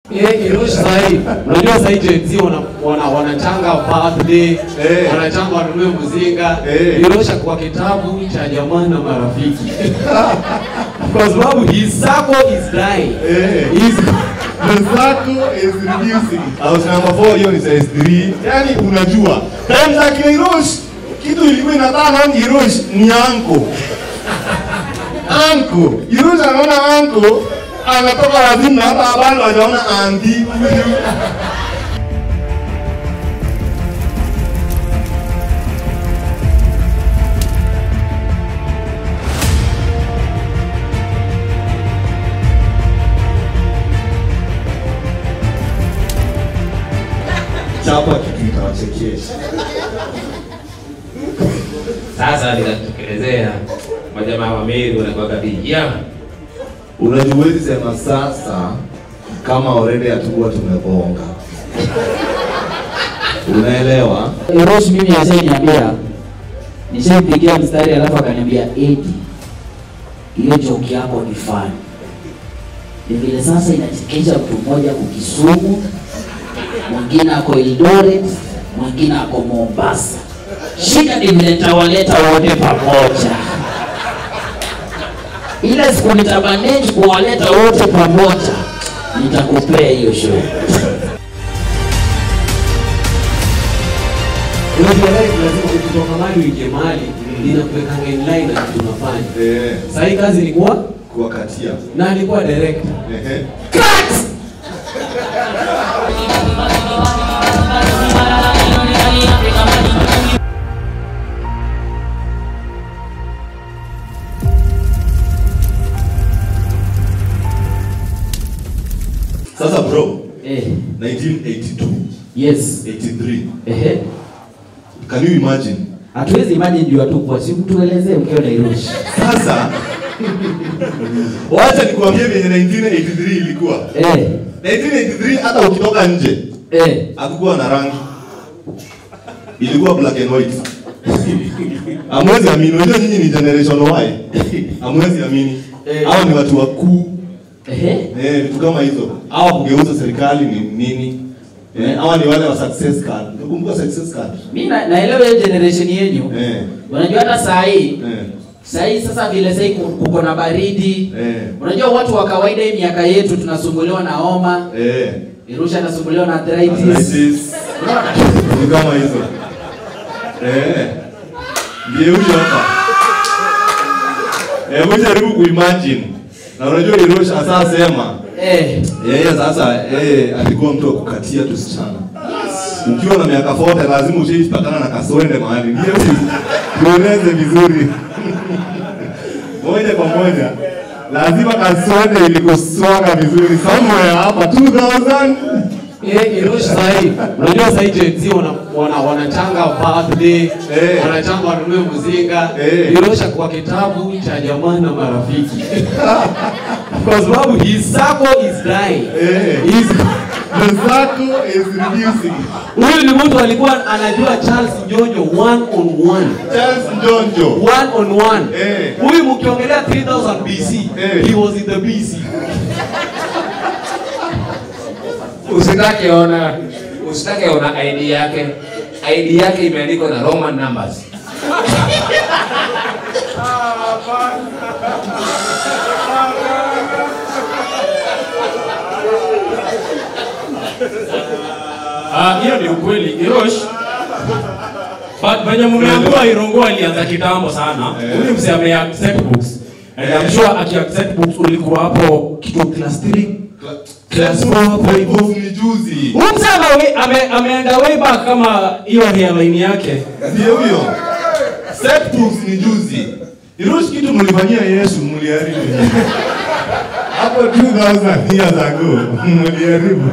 Eh, Hiroshi sahi, unajua sahi Gen Z wana, wana, wanachanga birthday, Eh. wanachanga wanunue mzinga. Eh. Hiroshi kwa kitabu cha jamaa na marafiki. Kwa sababu his circle is dying. Eh. His The circle is reducing. House number 4 hiyo ni size 3. Yaani unajua, time za kina Hiroshi kitu ilikuwa inataka ni Hiroshi ni anko. Anko. Hiroshi anaona anko anatoka wazimu na hata bado hajaona anti. Chapa kitu itawachekesha. Sasa nitatokelezea majamaa wa Meru wanakuwaga vijana. Unajua huwezi sema sasa kama already hatukuwa tumebonga. Unaelewa? Hiroshi mimi ashaniambia nishampigia mstari alafu akaniambia eti hiyo joke yako ni fani. Ni vile sasa inachekesha mtu mmoja ako Kisumu, mwingine ako Eldoret, mwingine ako Mombasa. Shida ni vile nitawaleta wote pamoja. Ile siku nitamanage kuwaleta wote pamoja, nitakupea hiyo show. unajua life lazima ukitoka mahali uingie mahali inakuwekanga in line na kitu unafanya. Eh, Sahi kazi ni kuwa kuwakatia. na alikuwa director. Ehe. Sasa bro, Eh, 1982, yes. 83. Ehe. Can you imagine? Hatuwezi imagine juu atukwa, si mtuelezee mkiwa Nairobi. Sasa wacha nikuambie vyenye 1983 ilikuwa. Eh, 1983 hata ukitoka nje eh. hakukuwa na rangi, ilikuwa black and white. Amwezi amini, unajua nyinyi ni generation Y. Amwezi amini. Eh. Hao ni watu wakuu Ehe. eh, vitu kama hizo. Hawa kugeuza serikali ni nini? Eh, hawa ni wale wa success card. Unakumbuka success card? Mimi na, naelewa hiyo generation yenyu. Eh. Unajua hata saa hii Eh. saa hii sasa vile sasa hii ku- kuko na baridi. Eh. Unajua watu wa kawaida hii miaka yetu tunasumbuliwa na homa, Eh. Irusha anasumbuliwa na arthritis. Arthritis. Ni kama hizo. Eh. Ndiye huyo hapa. Hebu jaribu kuimagine. Na unajua Hiroshi sasa sema Eh, yeye sasa yeye alikuwa mtu wa kukatia tusichana. Ukiwa na miaka 40 lazima ushaipatana na kaswende mahali. Ndiye tueleze vizuri. moja kwa moja. Lazima kaswende ilikuswaga vizuri somewhere hapa 2000 Eh, Hiroshi sahi, unajua sahi Gen Z wana, wana, wanachanga birthday, Eh. wanachanga wanunue mzinga. Eh. Hiroshi kwa kitabu cha jamaa na marafiki. Kwa sababu his circle is dying. Eh. His- The circle is reducing. Huyu ni mtu alikuwa anajua Charles Njonjo one on one. Charles Njonjo. One on one. Eh. Huyu mkiongelea 3000 BC, Eh. he was in the BC. Usitake ona usitake ona ID yake. ID yake imeandikwa na Roman numbers. Ah, hiyo ni ukweli. Hirosh but venye mmeambiwa Irongo alianza kitambo sana. Huyu mzee ame accept books. And I'm sure aki accept books ulikuwa hapo kitu class 3. Class 4 hapo hivyo. Ni juzi. Huyu mzee ame, ame, ameenda way back kama hiyo hairline yake. Ndio huyo. Set books ni juzi. Hiroshi kitu mlifanyia Yesu mliharibu. Hapo 2000 years ago mliharibu.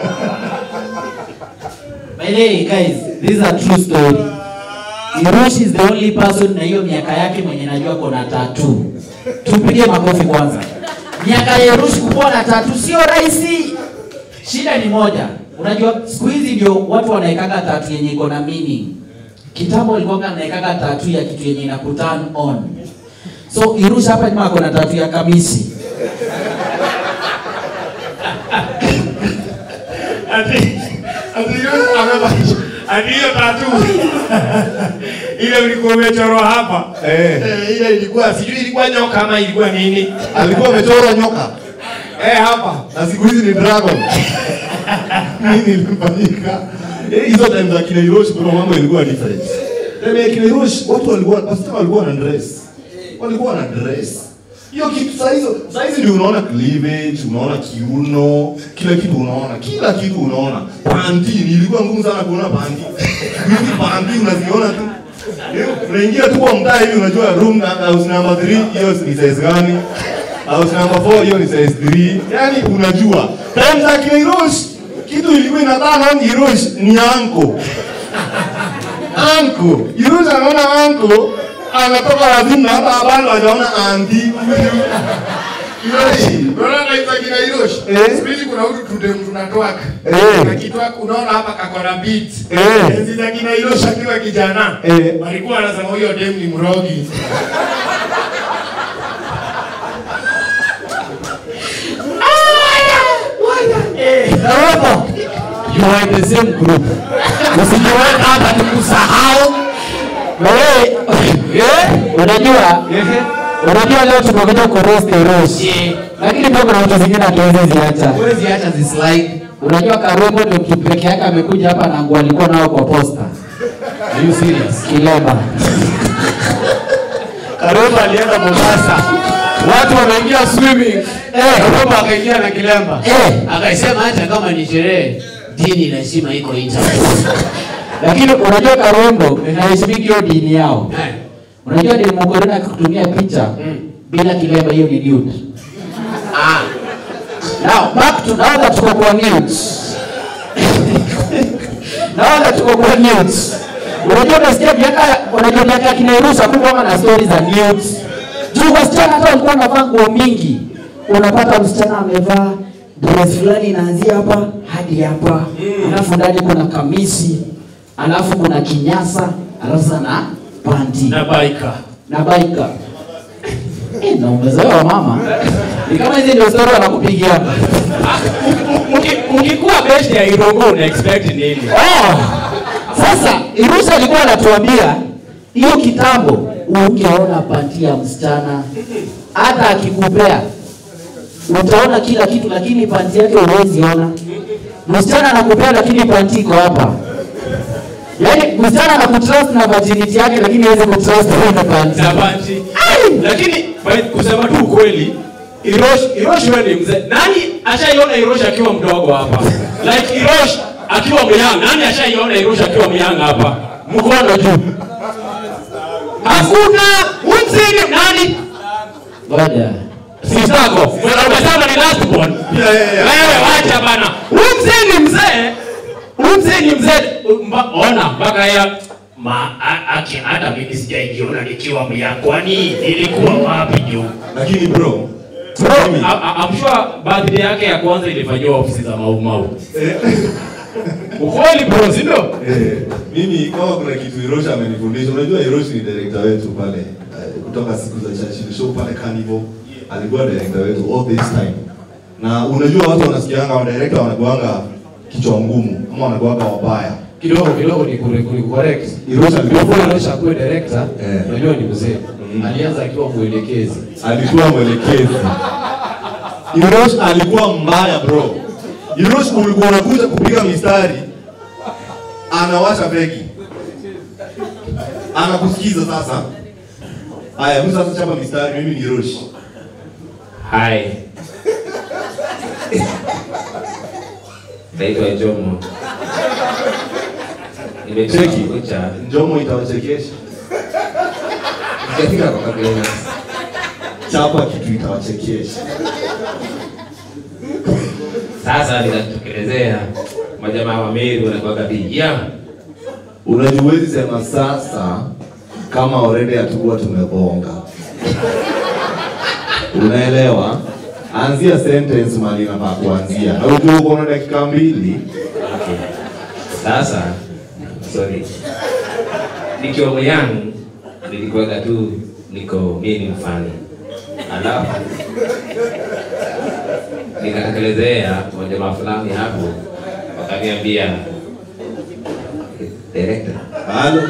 by the way guys, this is a true story. Hiroshi is the only person na hiyo miaka yake mwenye najua kona tatu. Tupige makofi kwanza. Miaka ya Hiroshi kukuwa na tatu sio rahisi. Shida ni moja. Unajua siku hizi ndio watu wanaekaga tatu yenye iko na meaning. Kitambo ilikuwa anaekaga tatu ya kitu yenye ina turn on. So Hiroshi hapa nyuma ako na tatu ya kamisi. ati ati Hiroshi amebadilisha ati hiyo tatu ile ulikuwa umechorwa hapa Eh. Eh, ile ilikuwa sijui ilikuwa nyoka ama ilikuwa nini alikuwa amechora nyoka eh hapa na siku hizi ni dragon nini ilifanyika Eh, hizo time za kina Hiroshi kuna mambo ilikuwa different time ya kina Hiroshi watu walikuwa wasichana walikuwa na dress walikuwa na dress hiyo kitu saa hizo saa hizi ndio unaona cleavage unaona kiuno kila kitu unaona kila kitu unaona panty nilikuwa ngumu sana kuona panty hizi panty unaziona tu Eh, unaingia tu kwa mtaa hivi unajua room na house number 3 hiyo ni size gani house number 4 hiyo ni size 3 yani unajua time za kina Hiroshi kitu ilikuwa inadhana ni Hiroshi ni anko anko Hiroshi anaona anko anatoka wazimu na hata bado hajaona anti Hiroshi unaona kaisa kina Hiroshi Eh. siku hizi kuna hutu tudem tunatwaka Eh. na kitwaka unaona hapa kakona beat Eh. enzi za kina Hiroshi akiwa kijana Eh. walikuwa wanasema huyo dem ni mrogi Robo, you are in the same group. Usijiweka hapa tukusahau. Wewe, eh, unajua unajua leo tumekuja kuroast Rosh. Lakini pia kuna vitu zingine hatuwezi ziacha. Huwezi acha zislide. Unajua Karwebo ndio mtu peke yake amekuja hapa na nguo alikuwa nao kwa posta. Are you serious? Kileba. Karomba alienda Mombasa. Watu wameingia swimming. Eh, Karomba akaingia na kilemba. Eh. Akasema hata kama ni sherehe, dini lazima iko internet. Lakini unajua Karwebo inaheshimiki hiyo dini yao. Eh. Unajua ni Mugorina kutumia picha bila kileba hiyo ni nude. Ah, Now back to now that tuko kwa news. now that tuko kwa news. Unajua unasikia miaka unajua miaka ya kina Irusa kulikuwa na stories za news. Juu wasichana hata walikuwa wanavaa nguo mingi. Unapata msichana amevaa dress fulani inaanzia hapa hadi hapa. Alafu ndani kuna kamisi, alafu kuna kinyasa, alafu sana panty na baika na baika. Eh, na umezoea mama. Ni kama hizi ndio story wanakupigia. ukikuwa best ya irongo una expect nini Oh, sasa Irusa alikuwa anatuambia hiyo kitambo, ungeona panti ya msichana hata akikupea utaona kila kitu, lakini panti yake huwezi ona. Msichana anakupea lakini panti iko hapa. Yaani msichana anakutrust na virginity yake, lakini hawezi kutrust wewe na panti. na banti lakini by- kusema tu ukweli Irosh Irosh wewe ni mzee nani ashaiona Irosh akiwa mdogo hapa like Irosh akiwa myang nani ashaiona Irosh akiwa myang hapa mkono juu hakuna umzini nani Ngoja. sisako umesema ni last born Yeah, yeah, yeah. wewe wacha bana umzee ni mzee umzee ni mzee Mba- ona mpaka ya ma a- aki hata mimi sijaijiona nikiwa myang kwani ilikuwa wapi juu lakini bro Bro, mimi- I- I- I'm sure birthday yake ya kwanza ilifanyiwa ofisi za Mau Mau. Ukweli bro, si ndio? Eh, mimi kama kuna kitu Hiroshi amenifundisha, unajua Hiroshi ni director wetu pale eh, kutoka siku za Churchill show pale Carnival, alikuwa director wetu all this time. Na unajua watu wanasikianga wa director wanakuanga kichwa ngumu ama wanakuanga wabaya. kidogo kidogo ni kure- kure- correct. Hiroshi alikuwa Before Hiroshi akuwe director, Eh. unajua ni mzee. Alianza akiwa mwelekezi. alikuwa mwelekezi. Hiroshi alikuwa mbaya bro. Hiroshi ulikuwa unakuja kupiga mistari, anawasha begi, anakusikiza sasa. Aya, mimi sasa chapa mistari, mimi ni Hiroshi. Hai. Naitwa Jomo. Nimetoka Cheki. kucha. Njomo itawachekesha, Sijafika kwa kabila. chapa kitu itawachekesha. Sasa ninatokelezea majamaa wa Meru wanakuwaga vijana. Unajua huwezi sema sasa kama already hatukuwa tumebonga. Unaelewa? Anzia sentence mali inafaa kuanzia. Na ujue uko na dakika mbili. Okay. Sasa sorry. Nikiwa myangu nilikuwaga tu niko mimi ni mfani. Alafu nikatekelezea kwa jamaa fulani hapo wakaniambia director Halo.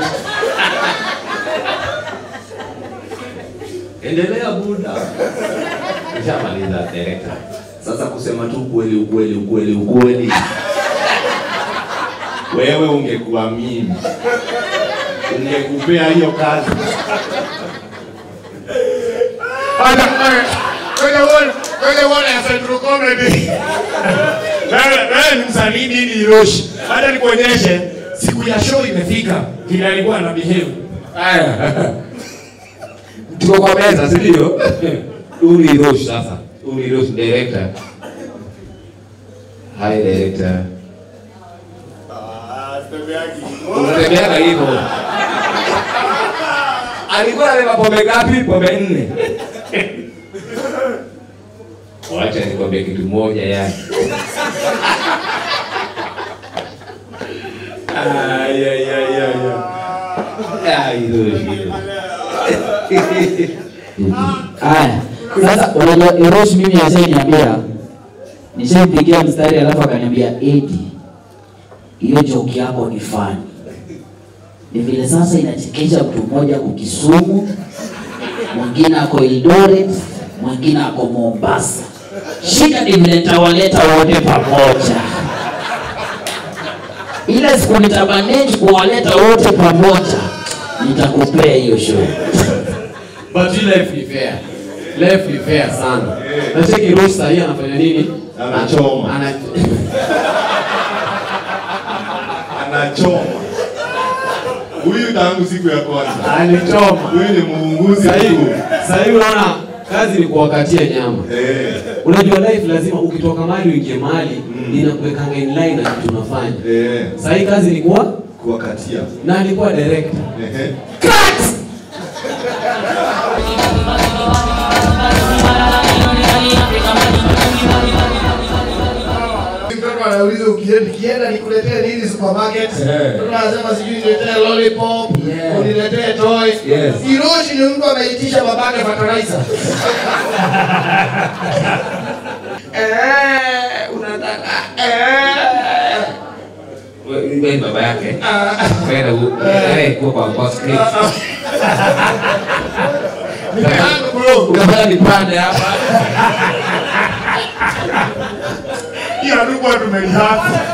endelea buda nishamaliza director Sasa kusema tu ukweli ukweli ukweli ukweli. Wewe ungekuwa mimi. Ungekupea hiyo kazi. Hata kwenye wall kwenye wall ya Central Comedy. Wewe wewe ni msanii nini Hiroshi? Hata nikuonyeshe siku ya show imefika. Vile alikuwa ana behave. Aya. tuko kwa meza si ndio uli rosh sasa uli rosh director hi director unatembeaga hivyo alikuwa anabeba pombe ngapi pombe nne wacha nikwambie kitu moja yani Ay ay ay ay. Ay, Hiroshi, Hiroshi. Haya, sasa unajua Erosh mimi ashaniambia nishampigia mstari alafu akaniambia eti hiyo joke yako ni fani. Ni vile sasa inachekesha mtu mmoja ako Kisumu, mwingine ako Eldoret, mwingine ako Mombasa. Shida ni vile nitawaleta wote pamoja. Ile siku nitamanage kuwaleta wote pamoja, nitakupea hiyo show. But hii life ni fair. Life ni fair sana. Na cheki Rose sahii anafanya nini? Anachoma. Ana Anachoma. Huyu tangu siku ya kwanza. anachoma. Huyu ni muunguzi Sahii tu. sahii unaona kazi ni kuwakatia nyama. Eh. Unajua life lazima ukitoka mahali uingie mahali inakuwekanga in line na kitu unafanya. Eh. Sahii kazi ni kuwa Kuwakatia. na alikuwa director. Ehe. Mtoto anauliza ukienda nikienda nikuletee nini supermarket? Eh. Mtoto anasema sijui niletee lollipop, Yeah. uniletee toy. Yes. Hiroshi ni mtu ameitisha babake fertilizer. Eh, unataka eh. Wewe baba yake kwenda kuwa kwa boss cake Nikaanza bro. ukafanya nipande hapa Hii hatukuwa tumelihafu.